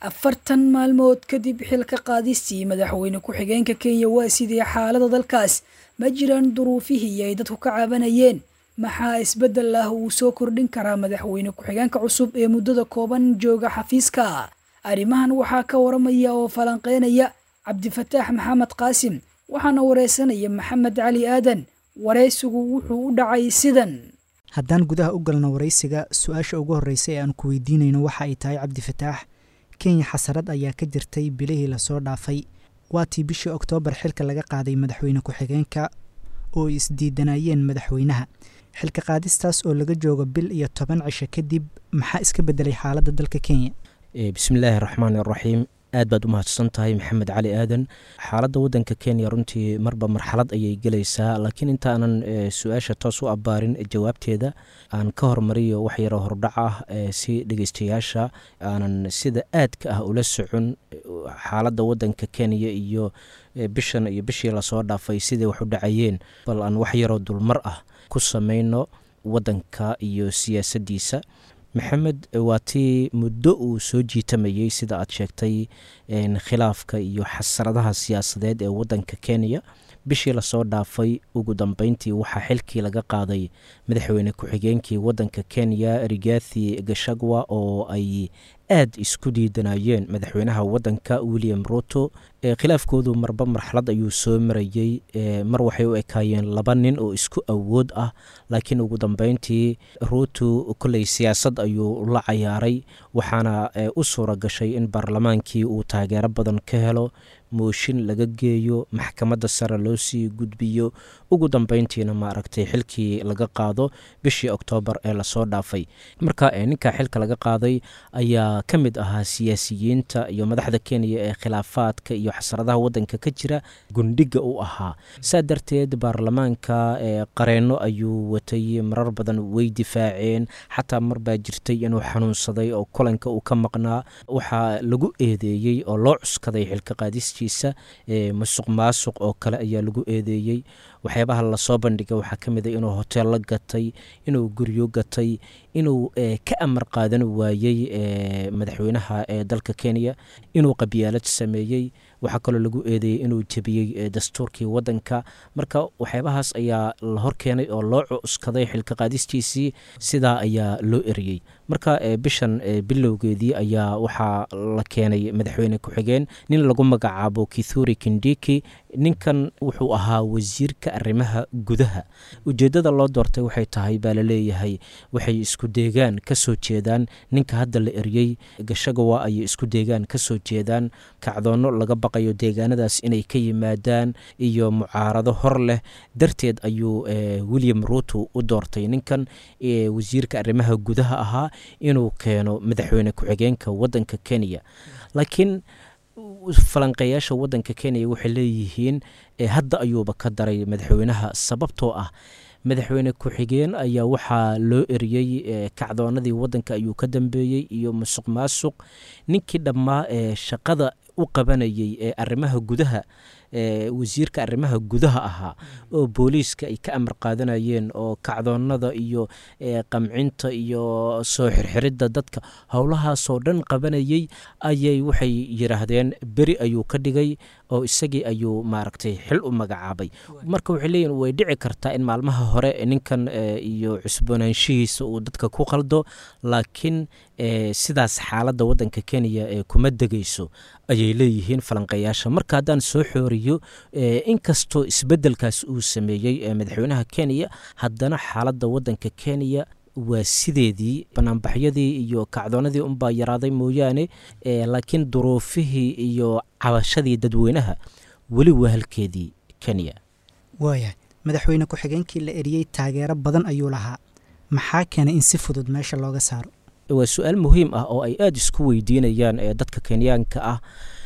afartan maalmood kadib xilka qaadistii madaxweyne ku-xigeenka kenya waa sidii xaalada dalkaas ma jiraan duruufihii ay dadku ka cabanayeen maxaa isbeddel ah uu soo kordhin karaa madaxweyne ku-xigeenka cusub ee muddada kooban jooga xafiiska arrimahan waxaa ka waramaya oo falanqeynaya cabdifataax maxamed qaasim waxaana wareysanaya maxamed cali aadan wareysigu wuxuu u dhacay sidan haddaan gudaha u galno waraysiga su-aasha ugu horreysa ee aan ku weydiinayno waxa ay tahay cabdifataax kenya xasarad ayaa ka jirtay bilihii lasoo dhaafay waatii bishii oktoobar xilka laga qaaday madaxweyne ku-xigeenka oo ay isdiidanayeen madaxweynaha xilka qaadistaas oo laga joogo bil iyo toban cisho kadib maxaa iska bedelay xaaladda dalka kenya bismillaahi raxmaan iraxiim aad baad u mahadsan tahay maxamed cali aadan xaaladda waddanka kenya runtii marba marxalad ayay gelaysaa laakiin intaanan su-aasha toos u abbaarin jawaabteeda aan ka hormariyo wax yaroo hordhac ah si dhegeystayaasha aanan sida aadka ah ula socon xaaladda waddanka kenya iyo bishan iyo bishii lasoo dhaafay siday wax u dhacayeen bal aan wax yaroo dulmar ah ku samayno waddanka iyo siyaasaddiisa maxamed waa tii muddo uu soo jiitamayey sida aad sheegtay khilaafka iyo xasradaha siyaasadeed ee waddanka kenya bishii lasoo dhaafay ugu dambeyntii waxaa xilkii laga qaaday madaxweyne ku-xigeenkii waddanka kenya rigathi gashagwa oo ay aad isku diidanayeen madaxweynaha waddanka william ruto khilaafkoodu marba marxalad ayuu soo marayey mar waxay u ekaayeen laba nin oo isku awood ah laakiin ugu dambeyntii ruto kolley siyaasad ayuu la cayaaray waxaana u suura gashay in baarlamaankii uu taageero badan ka helo mooshin laga geeyo maxkamadda sare loo sii gudbiyo ugu dambeyntiina maaragtay xilkii laga qaado bishii oktoobar ee lasoo dhaafay marka ninka xilka laga qaaday ayaa ka mid ahaa siyaasiyiinta iyo madaxda kenya ee khilaafaadka iyo xasradaha waddanka ka jira gundhiga u ahaa saa darteed baarlamaanka qareenno ayuu watay marar badan way difaaceen xataa mar baa jirtay inuu xanuunsaday oo kulanka uu ka maqnaa waxaa lagu eedeeyey oo loo cuskaday xilka qaadistiisa masuq maasuq oo kale ayaa lagu eedeeyey waxyaabaha lasoo bandhigay waxaa ka mid a inuu hoteello gatay inuu guryo gatay inuu ka amar qaadan waayey madaxweynaha ee dalka kenya inuu qabyaalad sameeyey waxaa kaloo lagu eedeeyey inuu jebiyey dastuurkii waddanka marka waxyaabahaas ayaa la horkeenay oo loo cuskaday xilka qaadistiisii sidaa ayaa loo eriyey marka bishan bilowgeedii ayaa waxaa la keenay madaxweyne ku-xigeen nin lagu magacaabo kithuri kindiki ninkan wuxuu ahaa wasiirka arrimaha gudaha ujeeddada loo doortay waxay tahay baa laleeyahay waxay isku deegaan ka soo jeedaan ninka hadda la eriyey gashagawa ayay isku deegaan ka soo jeedaan kacdoonno laga baqayo deegaanadaas inay ka yimaadaan iyo mucaarado hor leh darteed ayuu william ruto u doortay ninkan wasiirka arrimaha gudaha ahaa inuu keeno madaxweyne ku-xigeenka waddanka kenya laakiin falanqeeyaasha waddanka kenya waxay leeyihiin hadda ayuuba ka daray madaxweynaha sababtoo ah madaxweyne ku-xigeen ayaa waxaa loo eriyey kacdoonadii waddanka ayuu ka dambeeyey iyo musuq maasuq ninkii dhammaa ee shaqada u qabanayey ee arrimaha gudaha wasiirka arrimaha gudaha ahaa oo booliiska ay ka amar qaadanayeen oo kacdoonada iyo qamcinta iyo soo xirxiridda dadka howlahaasoo dhan qabanayey ayay waxay yidhaahdeen beri ayuu ka dhigay oo isagii ayuu maaragtay xil u magacaabay marka waxay leeyihin way dhici kartaa in maalmaha hore ninkan iyo cusboonaanshihiisa uu dadka ku qaldo laakiin sidaas xaaladda waddanka kenya ee kuma degayso ayay leeyihiin falanqeeyaasha marka haddaan soo xooriyo inkastoo isbeddelkaas uu sameeyey madaxweynaha kenya haddana xaaladda waddanka kenya waa sideedii banaanbaxyadii iyo kacdoonadii unbaa yaraaday mooyaane laakiin duruufihii iyo cabashadii dadweynaha weli waa halkeedii kenya waayahay madaxweyne ku-xigeenkii la eriyey taageero badan ayuu lahaa maxaa keenay in si fudud meesha looga saaro waa su-aal muhiim ah oo ay aada isku weydiinayaan dadka kenyaanka ah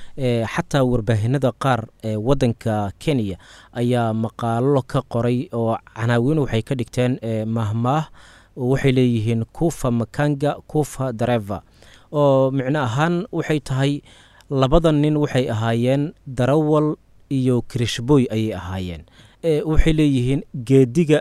xataa warbaahinada qaar ee waddanka kenya ayaa maqaalo ka qoray oo canaawiin waxay ka dhigteen mahmaah waxay leeyihiin kufa makanga kufa dareva oo micno ahaan waxay tahay labada nin waxay ahaayeen darawal iyo kirishboy ayay ahaayeen waxay leeyihiin geediga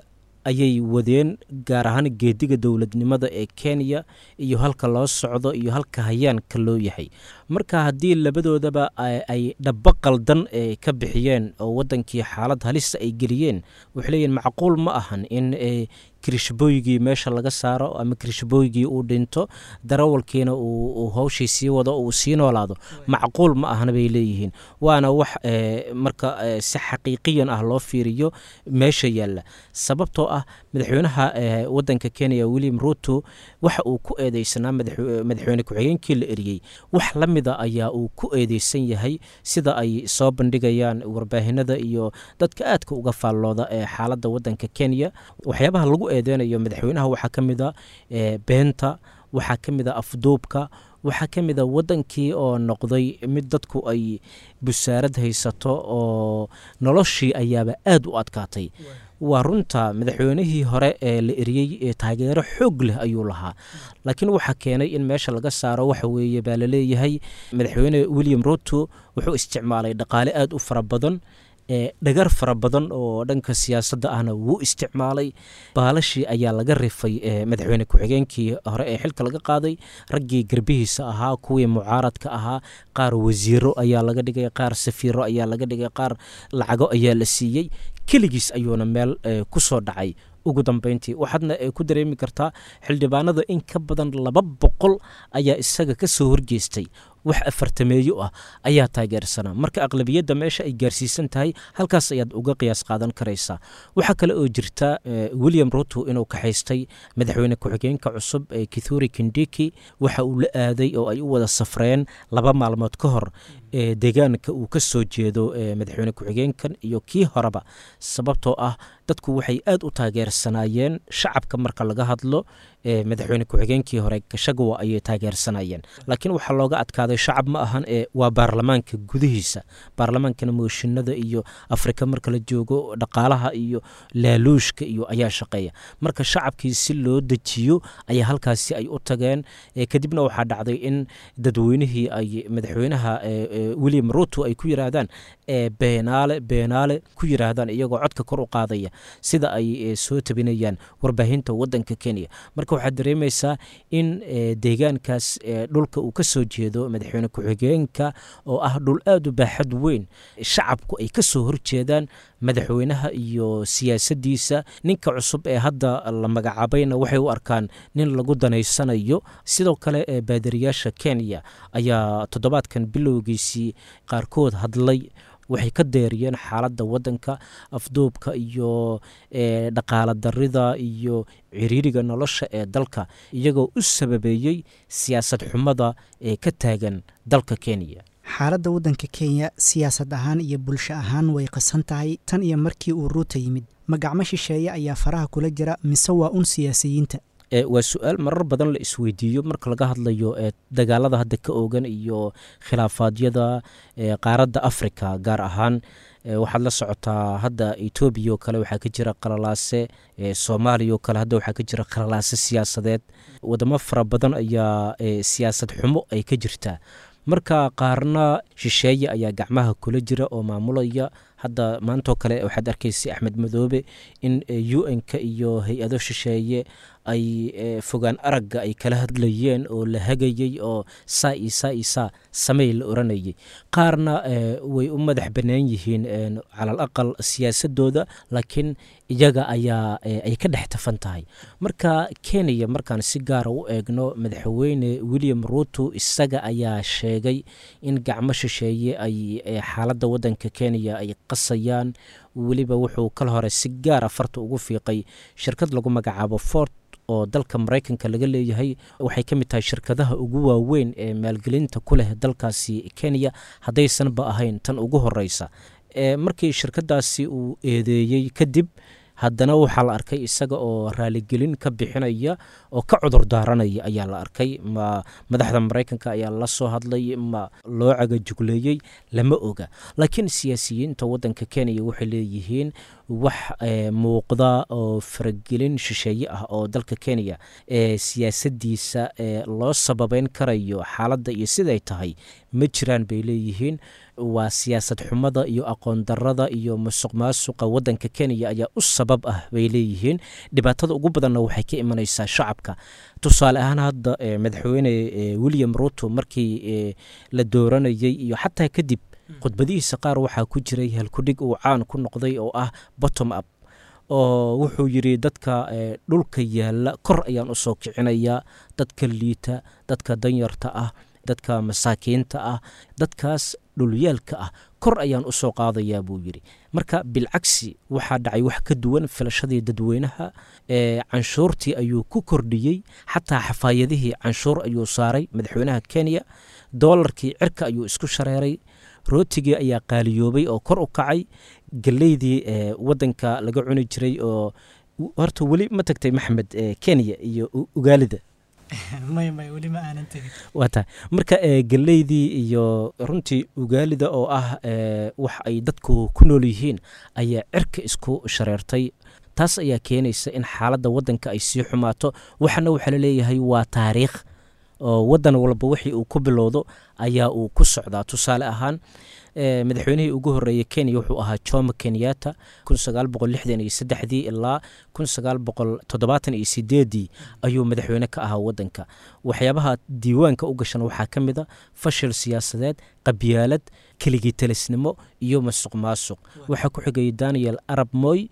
ayay wadeen gaar ahaan geediga dowladnimada ee kenya iyo halka loo socdo iyo halka hayaanka loo yahay marka haddii labadoodaba ay dhabo qaldan ka bixiyeen oo wadankii xaalad halisa ay geliyeen waxay leeyihin macquul ma ahan in kirishbooygii meesha laga saaro ama kirishbooygii uu dhinto darawalkiina uu hawshii sii wado uu sii noolaado macquul ma ahna bay leeyihiin waana wax marka si xaqiiqiyan ah loo fiiriyo meesha yaalla sababtoo ah madaxweynaha wadanka kenya william ruto waxa uu ku eedeysanaa madaxweyne ku-xigeenkii la eriyey wax la mida ayaa uu ku eedeysan yahay sida ay soo bandhigayaan warbaahinada iyo dadka aadka uga faallooda ee xaaladda wadanka kenya waxyaabaha lagu eedeynayo madaxweynaha waxaa ka mid a beenta waxaa ka mid a afduubka waxaa ka mid a wadankii oo noqday mid dadku ay busaarad haysato oo noloshii ayaaba aad u adkaatay waa runta madaxweynihii hore ee la eriyey taageero xoog leh ayuu lahaa laakiin waxaa keenay in meesha laga saaro waxa weeye baa laleeyahay madaxweyne william ruto wuxuu isticmaalay dhaqaale aad u fara badan dhagar fara badan oo dhanka siyaasadda ahna wuu isticmaalay baalashii ayaa laga rifay madaxweyne ku-xigeenkii hore ee xilka laga qaaday raggii garbihiisa ahaa kuwii mucaaradka ahaa qaar wasiiro ayaa laga dhigay qaar safiiro ayaa laga dhigay qaar lacago ayaa la siiyey keligiis ayuuna meel ku soo dhacay ugu dambeyntii waxaadna ku dareemi kartaa xildhibaanada in ka badan laba boqol ayaa isaga ka soo horjeestay wax afartameeyo ah ayaa taageersanaa marka aqlabiyadda meesha ay gaarsiisan tahay halkaas ayaad uga qiyaas qaadan karaysaa waxaa kale oo jirta william ruto inuu kaxaystay madaxweyne ku-xigeenka cusub ee kithuri kindiki waxa uu la aaday oo ay u wada safreen laba maalmood ka hor ee deegaanka uu ka soo jeedo madaxweyne ku-xigeenkan iyo kii horeba sababtoo ah dadku waxay aad u taageersanaayeen shacabka marka laga hadlo madaxweyne ku-xigeenkii hore gashagawa ayay taageersanayeen laakiin waxaa looga adkaaday shacab ma ahan ee waa baarlamaanka gudihiisa baarlamaankana mooshinada iyo afrika marka la joogo dhaqaalaha iyo laaluushka iyo ayaa shaqeeya marka shacabkii si loo dejiyo ayaa halkaasi ay u tageen kadibna waxaa dhacday in dadweynihii ay madaxweynaha william ruto ay ku yiraahdaan beenaale beenaale ku yiraahdaan iyagoo codka kor u qaadaya sida ay soo tabinayaan warbaahinta wadanka kenya marka waxaad dareemaysaa in deegaankaas dhulka uu ka soo jeedo madaxweyne ku-xigeenka oo ah dhul aad u baaxad weyn shacabku ay ka soo horjeedaan madaxweynaha iyo siyaasadiisa ninka cusub ee hadda la magacaabayna waxay u arkaan nin lagu danaysanayo sidoo kale baadariyaasha kenya ayaa toddobaadkan bilowgiisii qaarkood hadlay waxay ka deeriyeen xaaladda wadanka afduubka iyo dhaqaala darida iyo ciriiriga nolosha ee dalka iyagoo u sababeeyey siyaasad xumada ee ka taagan dalka kenya xaaladda waddanka kenya siyaasad ahaan iyo bulsho ahaan way qasan tahay tan iyo markii uu ruuta yimid magacmo shisheeye ayaa faraha kula jira mise waa un siyaasiyiinta waa su-aal marar badan la isweydiiyo marka laga hadlayo dagaalada hadda ka oogan iyo khilaafaadyada qaaradda africa gaar ahaan waxaad la socotaa hadda etoobiya oo kale waxaa ka jira qalalaase soomaaliya oo kale hadda waxaa ka jira qalalaase siyaasadeed wadamo fara badan ayaa siyaasad xumo ay ka jirtaa marka qaarna shisheeye ayaa gacmaha kula jira oo maamulaya hadda maantoo kale waxaad arkaysay axmed madoobe in u n-ka iyo hay-ado shisheeye ay fogaan aragga ay kala hadlayeen oo la hagayey oo saa iyo saa iyo saa samey la oranayay qaarna way u madax bannaan yihiin calal aqal siyaasadooda laakiin iyaga ayaa ay ka dhex tafan tahay marka kenya markaan si gaara u eegno madaxweyne william ruto isaga ayaa sheegay in gacmo shisheeye ay xaaladda wadanka kenya ay qasayaan weliba wuxuu kal hore si gaara farta ugu fiiqay shirkad lagu magacaabo fort oo dalka maraykanka laga leeyahay waxay ka mid tahay shirkadaha ugu waaweyn ee maalgelinta ku leh dalkaasi kenya haddaysanba ahayn tan ugu horeysa markii shirkadaasi uu eedeeyey kadib haddana waxaa la arkay isaga oo raaligelin ka bixinaya oo ka cudur daaranaya ayaa la arkay ma madaxda maraykanka ayaa la soo hadlay ma loo cagajugleeyey lama oga laakiin siyaasiyiinta wadanka kenya waxay leeyihiin wax muuqda oo faragelin shisheeye ah oo dalka kenya ee siyaasadiisa loo sababeyn karayo xaaladda iyo siday tahay ma jiraan bay leeyihiin waa siyaasad xumada iyo aqoon darada iyo musuq maasuqa wadanka kenya ayaa u sabab ah bay leeyihiin dhibaatada ugu badanna waxay ka imanaysaa shacabka tusaale ahaan hadda madaxweyne william ruto markii la dooranayey iyo xataa kadib khudbadihiisa qaar waxaa ku jiray halkudhig uu caan ku noqday oo ah bottom up oo wuxuu yidhi dadka dhulka yaalla kor ayaan usoo kicinayaa dadka liita dadka danyarta ah dadka masaakiinta ah dadkaas dhulyaalka ah kor ayaan usoo qaadayaa buu yidhi marka bilcagsi waxaa dhacay wax ka duwan filashadii dadweynaha ee canshuurtii ayuu ku kordhiyey xataa xafaayadihii canshuur ayuu saaray madaxweynaha kenya doolarkii cirka ayuu isku shareeray rootigii ayaa qaaliyoobay oo kor u kacay galeydii wadanka laga cuni jiray oo horta weli ma tagtay maxamed kenya iyo ugaalida waa tahay marka galeydii iyo runtii ugaalida oo ah wax ay dadku ku nool yihiin ayaa cirka isku shareertay taas ayaa keenaysa in xaaladda wadanka ay sii xumaato waxana waxaa laleeyahay waa taariikh oo wadan walba wixii uu ku bilowdo ayaa uu ku socdaa tusaale ahaan madaxweynihii ugu horeeyey kenya wuxuu ahaa jomo kenyatta dii ilaa ii ayuu madaxweyne ka ahaa wadanka waxyaabaha diiwaanka u gashan waxaa ka mid a fashil siyaasadeed qabyaalad keligii talisnimo iyo masuq maasuq waxaa ku xigayay daniel arab moy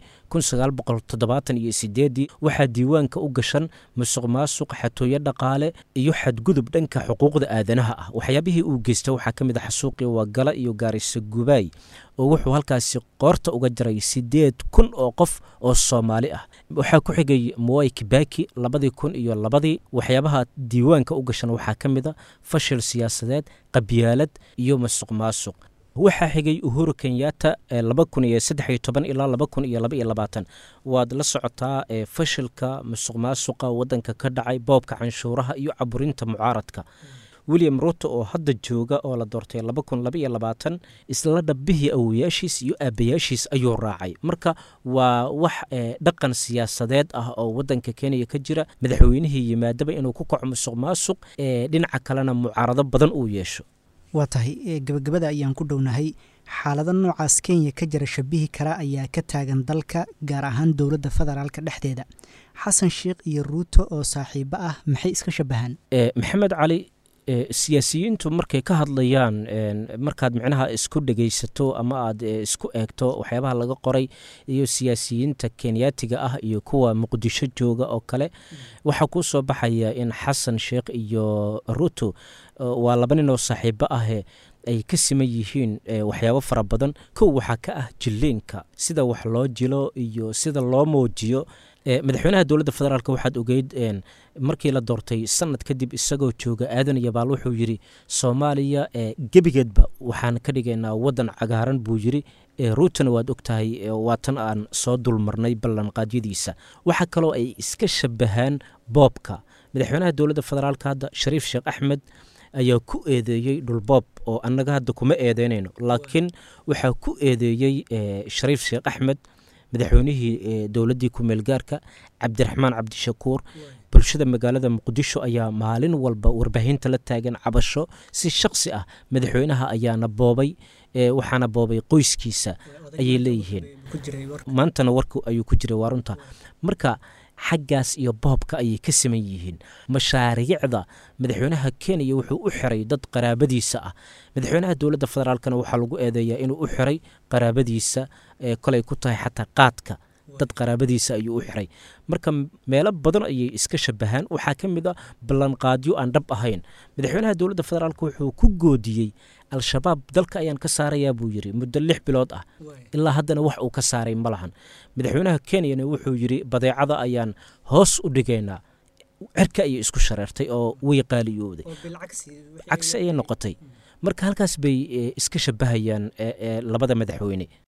waxaa diiwaanka u gashan musuq maasuq xatooyo dhaqaale iyo xadgudub dhanka xuquuqda aadanaha ah waxyaabihii uu geysta waxaa ka mid a xasuuqii wagala iyo gaarisa gubaay oo wuxuu halkaasi qoorta uga jaray sideed kun oo qof oo soomaali ah waxaa ku xigay moy kibaki labadii kun iyo labadii waxyaabaha diiwaanka u gashan waxaa ka mid a fashil siyaasadeed qabyaalad iyo masuq maasuq waxaa xigay uhuru kenyatta ilaa waad la socotaa fashilka musuq maasuqa wadanka ka dhacay boobka canshuuraha iyo caburinta mucaaradka william ruto oo hadda jooga oo la doortay isla dhabbihii awoyaashiis iyo aabayaashiis ayuu raacay marka waa wax dhaqan siyaasadeed ah oo wadanka kenya ka jira madaxweynihii yimaadaba inuu ku kaco musuq maasuq dhinaca kalena mucaarado badan uu yeesho waa tahay gabagabada ayaan ku dhownahay xaalado noocaas kenya ka jira shabihi kara ayaa ka taagan dalka gaar ahaan dowladda federaalka dhexdeeda xasan sheikh iyo ruuto oo saaxiibo ah maxay iska shabahaan maxamed cali siyaasiyiintu markay ka hadlayaan markaad micnaha isku dhegaysato ama aad isku eegto waxyaabaha laga qoray iyo siyaasiyiinta kenyaatiga ah iyo kuwa muqdisho jooga oo kale waxaa kuu soo baxaya in xasan sheikh iyo ruto waa laba nin oo saaxiibo ahe ay ka siman yihiin waxyaabo fara badan kow waxaa ka ah jilliinka sida wax loo jilo iyo sida loo muujiyo madaxweynaha dowladda federaalk waxaad ogeyd markii la doortay sanad kadib isagoo jooga aadan yabaal wuxuu yidhi soomaaliya gebigeedba waxaan ka dhigaynaa wadan cagaaran buu yidhi ruutana waad ogtahay waa tan aan soo dulmarnay ballanqaadyadiisa waxaa kaloo ay iska shabahaan boobka madaxweynaha dowladda federaalk hadda shariif sheekh axmed ayaa ku eedeeyey dhulboob oo annaga hadda kuma eedeynayno laakiin waxaa ku eedeeyey shariif sheekh axmed madaxweynihii dowladdii ku-meelgaarka cabdiraxmaan cabdishakuur bulshada magaalada muqdisho ayaa maalin walba warbaahinta la taagan cabasho si shaksi ah madaxweynaha ayaana boobay waxaana boobay qoyskiisa ayay leeyihiin maantana warku ayuu ku jiray waa runta marka xaggaas iyo boobka ayay ka siman yihiin mashaariicda madaxweynaha kenya wuxuu u xiray dad qaraabadiisa ah madaxweynaha dowladda federaalkana waxaa lagu eedeeyaa inuu u xiray qaraabadiisa kolay ku tahay xataa qaadka dad qaraabadiisa ayuu u xiray marka meelo badan ayay iska shabahaan waxaa ka mid a ballanqaadyo aan dhab ahayn madaxweynaha dowladda federaalk wuxuu ku goodiyey al-shabaab dalka ayaan ka saarayaa buu yidhi muddo lix bilood ah ilaa haddana wax uu ka saaray ma lahan madaxweynaha kenyana wuxuu yidhi badeecada ayaan hoos u dhigaynaa cirka ayay isku shareertay oo way qaaliyooday cagsi ayay noqotay marka halkaas bay iska shabahayaan labada madaxweyne